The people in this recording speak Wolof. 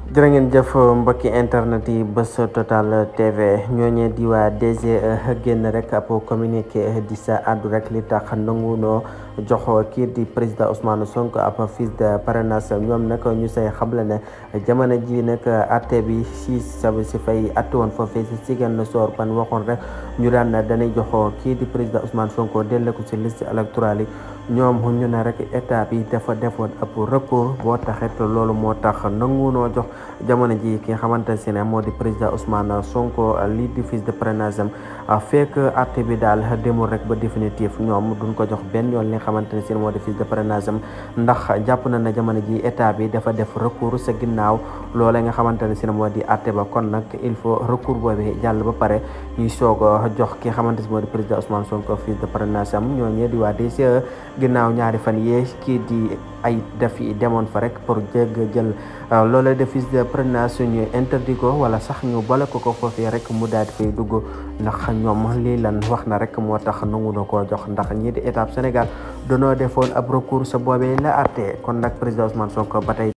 jërë ngeen jëf mbokki internet yi bés total tv ñooñee di waa DGE génn rek ab communiqué di sa àddu rek li tax nangunoo jox kii di président Ousmane Sonko ab fiche de parrainage ñoom nag ñu say xamle ne jamono ji nag atte bi si sa si fay atte woon foofee si Ziguinchor ban waxoon rek ñu daan danay jox kii di président Ousmane Sonko delle ko si liste électorale yi ñoom ñu ne rek état bi dafa defoon ab recours boo taxit loolu moo tax nangunoo jox jamono ji ki nga xamante ne moo di président Ousmane Sonko lii di fiche de parrainage am fekk atte bi daal demul rek ba définitif ñoom duñ ko jox benn yoon li nga xamante ne si moo di fiche de parrainage am ndax jàpp na ne jamono ji état bi dafa def recours sa ginnaaw loolee nga xamante ne si moo di atte ba kon nag il faut recours boobu jàll ba pare ñuy soog a jox ki nga xamante ne moo di président Ousmane Sonko fiche de parrainage am ñooñee di waa DGE ginnaaw ñaari fan yee kii di ay def yi demoon fa rek pour jégg jël loolee de fiche de parrainage ñu interdit ko wala sax ñu bale ko ko foofee rek mu daal di fay dugg ndax ñoom lii lan wax na rek moo tax nangu na koo jox ndax ñii di étape Sénégal danoo defoon ab recours sa boobee la àtte kon nag président Ousmane Sonko ba tey